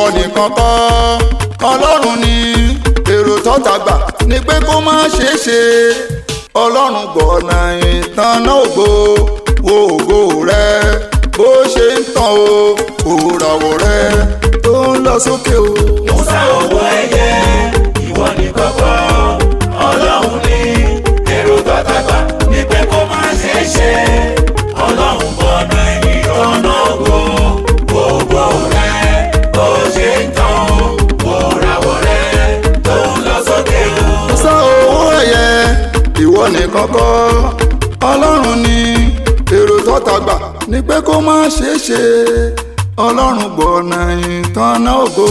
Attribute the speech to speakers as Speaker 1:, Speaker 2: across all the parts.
Speaker 1: ìwọ nìkan kọ́ ọlọ́run ni èrò tọ́ta gbà ní pé kó má ṣeé ṣe ọlọ́run gbọ̀nà ìtànà ògo wo ògo rẹ bó ṣe ń tàn o òràwọ̀ rẹ tó ń lọ sókè o.
Speaker 2: Musa owó ẹyẹ ìwọ ní kọ́kọ́ ọlọ́run ní èrò tọ́tàgbà ní pé kó má ṣe é ṣe ọlọ́run bọ̀nà ìtọ́nà ògo gbogbo rẹ bó ṣe ń tàn òràwọ̀ rẹ tó ń lọ sókè o.
Speaker 1: sá owó ẹ̀yẹ ìwọ nìkan kọ́ ọlọ́run ni èrò tọ́ta gbà ní pé kó má ṣeé ṣe ọlọ́run gbọ̀nà ìtànà ògo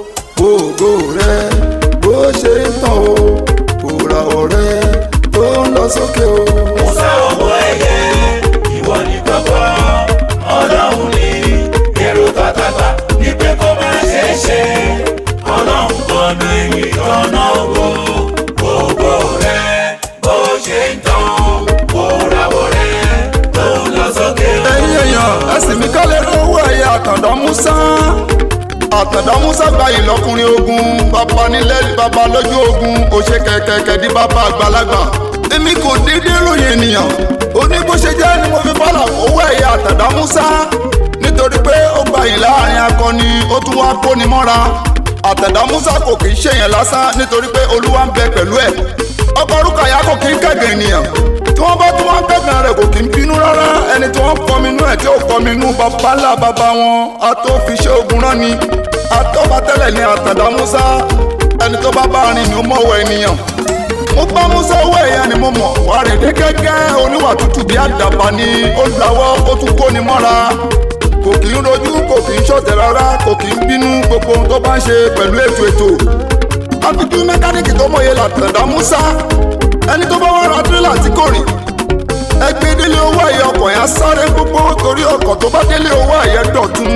Speaker 1: ògo rẹ bó ṣe ń tàn o òràwọ̀ rẹ tó ń lọ sókè o.
Speaker 2: Musa owó ẹyẹ ìwọ ní kọ́kọ́ ọlọ́run ní èrò tọ́tàgbà ní pé kó má ṣe é ṣe ọlọ́run bọ̀nà ìtọ́nà ògo gbogbo rẹ bó ṣe ń tàn òràwọ̀ rẹ tó ń lọ sókè o.
Speaker 1: ẹ̀yin èèyàn ẹ̀sìn mi kálẹ̀ lówó ẹ̀yẹ àtàndá Musa àtàndá Musa gba ìlọkùnrin ogun bàbá nílẹ̀ bàbá lójú ogun òṣè kẹ̀kẹ́kẹ́ di bàbá àgbàlagbà èmi kò déédéé ròyìn ènìyàn ó ní bó ṣe jẹ́ ni mo fi fàlà owó ẹ̀yẹ àtàndá Musa nítorí pé ó gba yìí láàrin akọni ó tún wá kóni mọ́ra àtàndá Musa kò kì í ṣèyàn lásán nítorí pé Olúwa ń bẹ pẹ̀lú ẹ̀ ọkọ̀ orúkọ àyà kò kì í kẹ̀gẹ̀ ènìyàn tí wọ́n bá tún wọ́n kẹ̀gàn rẹ̀ kò kì í bínú rárá ẹni tí wọ́n kọ́ mi inú ẹ̀ tí ó kọ́ mi inú bàbá ńlá bàbá wọn a tó fi ṣe ogun rán ni a tó bá tẹ́lẹ̀ ní àtàndá Musa ẹni tó bá bá rìn ni ó mọ̀wọ́ ènìyàn mo bá Musa owó ẹ̀yà ni mo mọ̀ wà rè dé gẹ́gẹ́ oníwà tútù bí àdàbà ni ó lawọ́ ó tún kó ni mọ́ra kò kì í rojú kò kì í ṣọ̀tẹ̀ rárá kò kì í bínú gbogbo ohun tó bá ń ṣe pẹ̀lú ètò ètò àfijú mẹkáníìkì tó mọ̀ye làtàndá Musa ẹni tó bá wá ra tírélà tí kò rìn ẹgbẹ́ délé owó ẹ̀yẹ ọkọ̀ yẹn á sáré gbogbo torí ọkọ̀ tó bá délé owó ẹ̀yẹ dọ̀tún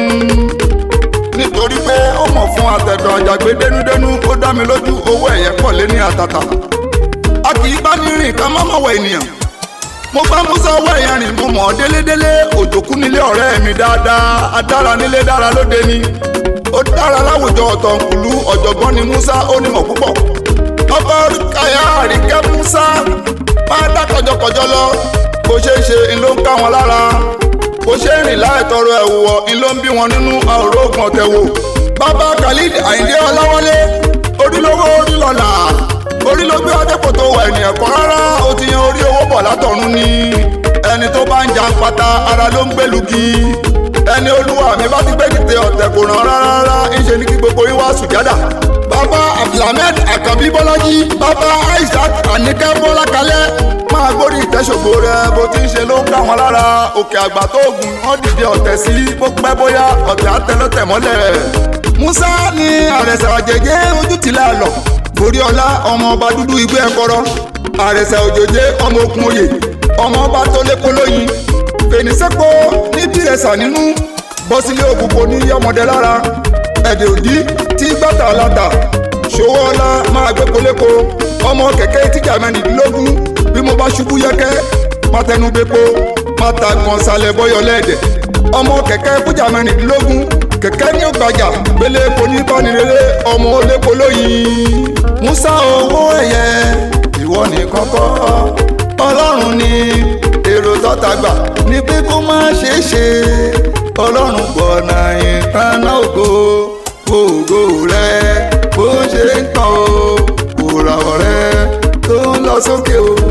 Speaker 1: nítorí pé ó mọ̀ fún àtẹ̀dọ̀ àjàgbé dénúdénú ó dá mi lójú owó ẹ̀yẹ pọ̀ lé ní àtàtà a kì í bá ní rìn ká má mọ̀ wọ ènìyàn mo bá Musa owó ẹ̀yẹ rìn mo mọ̀ ọ́ délédélé òjòkú nílé ọ̀rẹ́ mi dáadáa adára nílé dára lóde ni ó dára láwùjọ ọ̀tọ̀nkùlú ọ̀jọ̀gbọ́n ni Musa ó nímọ̀ púpọ̀ ọba kàyà àríkẹ́ Musa máa dá kọjọkọjọ lọ bó ṣe é ṣe ń ló ń ká wọn lára bó ṣe ń rìn láì tọrọ ẹ̀wù wọ̀ ń ló ń bí wọn nínú àrò ògùn ọ̀tẹ̀ wò bàbá Khalid Àyìndé Ọláwálé orílọ́wọ́ orílọ́lá orílọ́gbé adépòtò wà ènìyàn kan rárá ó ti yan orí owó bọ̀ látọ̀run ni ẹni tó bá ń jà ń pata ara ló ń gbẹlùgì ẹni olúwa mi bá ti gbé dìde ọ̀tẹ̀ kò ràn rárá rárá ńṣe ní kí gbogbo yín wá sùjádà. bàbá abdulhamid akabi bọ́lájí bàbá isaac anike bọ́lákalẹ́ máa gbórí ìtẹ́sọ̀gbò rẹ bó ti ń ṣe ló ń ká wọn lára òkè àgbà tó gùn wọ́n dìde ọ̀tẹ̀ sí bó pẹ́ bóyá ọ̀tẹ̀ àtẹlọ́tẹ̀ mọ́lẹ̀. musa ní àrẹ̀sà òjèjé ojú tìlẹ̀ àlọ́ borí ọlá ọmọ ọba dúdú igbó ẹ̀kọ́rọ́ àrẹ̀sà òjèjé ọmọ okun oyè ọmọ ọba tó lépo lóyin fènísẹ́pọ̀ ní bírẹ̀sà nínú bọ́sílé òkùnkùn ní yọmọdé lára ẹ̀dẹ̀ òdí tí gbàtà láta ṣòwò ọlá máa gbé koléko ọmọ kẹ̀kẹ́ tíjà mẹ́rìndínlógún bí mo bá ṣubú yẹ́kẹ́ má tẹnu bepo má ta gan salẹ̀ bọ́yọ̀ lẹ́ẹ̀dẹ̀ ọmọ kẹ̀kẹ́ fújà mẹ́rìndínlógún kẹ̀kẹ́ ní ògbàjà gbélé epo ní bánirere ọmọ olépo lóyin Musa owó ẹ̀yẹ ìwọ nìkan kọ́ ọlọ́run ni èrò tọ́ta gbà ní pé kó má ṣeé ṣe ọlọ́run gbọ̀nà ìtaná ògo ògo rẹ bó ṣe ń tàn ó òràwọ̀ rẹ tó ń lọ sókè o.